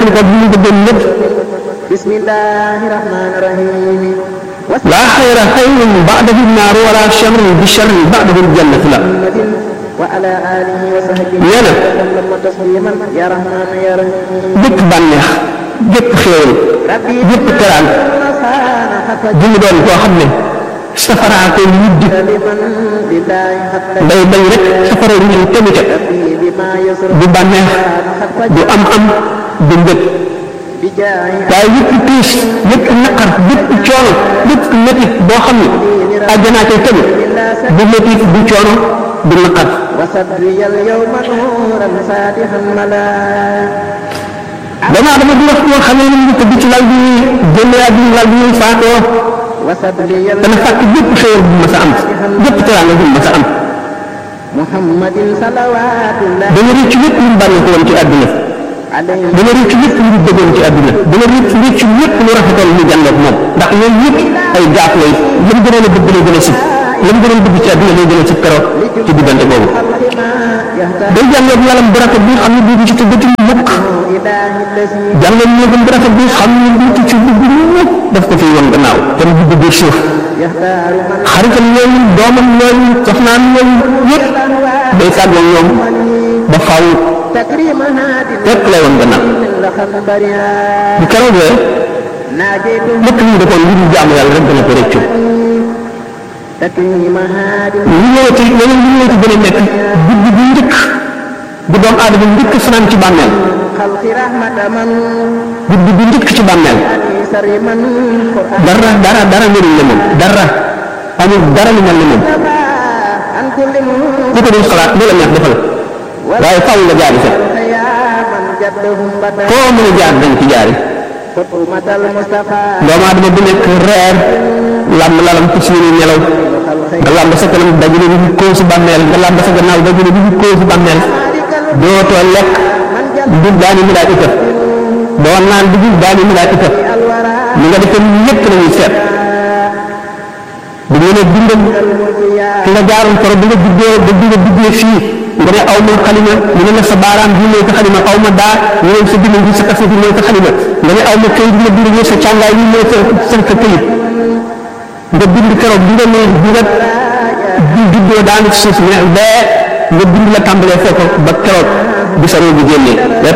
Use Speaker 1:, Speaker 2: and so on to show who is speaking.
Speaker 1: nañ ko bu ñu bëggoon lépp
Speaker 2: bismillahi rahmani rahim
Speaker 1: laa xayra xayrun ba'dahu naaru wala sharrun bi sharrin ba'dahu jannatu la
Speaker 2: wa ala alihi wa sahbihi
Speaker 1: nee na
Speaker 2: sallama tasliman ya rahman ya rahim
Speaker 1: bépp bànneex bépp xéewal bépp teraan bu mu doon koo xam ne safaraa koy wudd
Speaker 2: liman billahi hatta
Speaker 1: day bañ rek safara wu ñu tegu ca
Speaker 2: bima yusra
Speaker 1: du bànneex du am am du mbëg
Speaker 2: bi jaahi
Speaker 1: waaye yëpp tiis yëpp naqar yëpp coono yëpp métit boo xam ne àjjanaa koy tegu du métit du coono du naqar
Speaker 2: wa sadri al yawma nuran fatihan mala
Speaker 1: damaa dama di wax yoo xam ne ñu tëdd ci lal bi génne àdduna lal bi ñuy faatoo
Speaker 2: wa sadri al
Speaker 1: dana fàkk bépp xéewal bu ma sa am bépp teraanga bu ma sa am
Speaker 2: muhammadin salawatullah
Speaker 1: dana rëcc lépp lu mu bànne ko woon ci àdduna
Speaker 2: alayhi
Speaker 1: dana rëcc lépp lu mu bëggoon ci àdduna dana rëcc rëcc lépp lu rafetoon mu jàndoog moom ndax yooyu yëpp ay gaaf lay lu mu gënoon a bëgg lay gën a sib lu mu gënoon bëgg ci àdduna lay gën a sib keroog ci diggante boobu
Speaker 2: ma yahta
Speaker 1: day jàngoog yalam bu rafet bi nga xam ne bii du ci tëggati mukk
Speaker 2: ilahi allazi
Speaker 1: jàngoog néegam bu rafet bi nga xam ne bii du ci dugg mukk daf ko fiy woon gannaaw te mu dugg biir suuf
Speaker 2: yahtaru man
Speaker 1: xaritam yooyu doomam yooyu soxnaam yooyu yëpp day tàggoo ñoom ba faaw
Speaker 2: تكريم هادي
Speaker 1: lépp lay woon gannaaw
Speaker 2: لخبرها
Speaker 1: bu keroogee
Speaker 2: ناجيت
Speaker 1: lépp lu mu defoon lu dul jaamu yàlla rek dana ko rëccu
Speaker 2: تكريم هادي
Speaker 1: lu ñëwati leneen lu ñëwati gën a nekk guddi bu njëkk bu doomu aadama njëkk fanaan ci bàmmeel
Speaker 2: خلق رحمة من
Speaker 1: guddi bu njëkk ci bàmmeel
Speaker 2: سر من قرآن
Speaker 1: dara dara dara melul ne moom dara amul dara lu mel ne moom
Speaker 2: عن كل
Speaker 1: ku ko dul xalaat lu la neex defal waaye faaw nga jaari fa
Speaker 2: يا من جدهم بدا
Speaker 1: koo mën a jaar dañ ci jaari
Speaker 2: حكومة المصطفى
Speaker 1: doomu aadama bu nekk reer làmb lalam ci suñu nelaw nga làmb sa kanam dajale bi ñu koo si bàmmeel nga làmb sa gannaaw dajale bi ñu koo si bàmmeel dootoo lekk du daani mi daal itam doo naan dugub daani mi daal itam
Speaker 2: الورى
Speaker 1: li nga defee lépp la ñuy seet bu ñu nee bindal fi nga jaaroon koro bi nga juddoo ba bi nga duggee fii nga ne aw ma xalima ñu ne la sa baaraam bi mooy sa xalima aw ma daa ñu ne sa bind bi sa kase bi mooy sa xalima nga ne aw ma këyit bi nga bind mooy sa càngaay bi mooy sa sa sa këyit nga bind keroog bi nga ne bi nga bi juddoo daanu ci suuf ne bee nga bind la tàmbalee foofu ba keroog bi sa roo bi génnee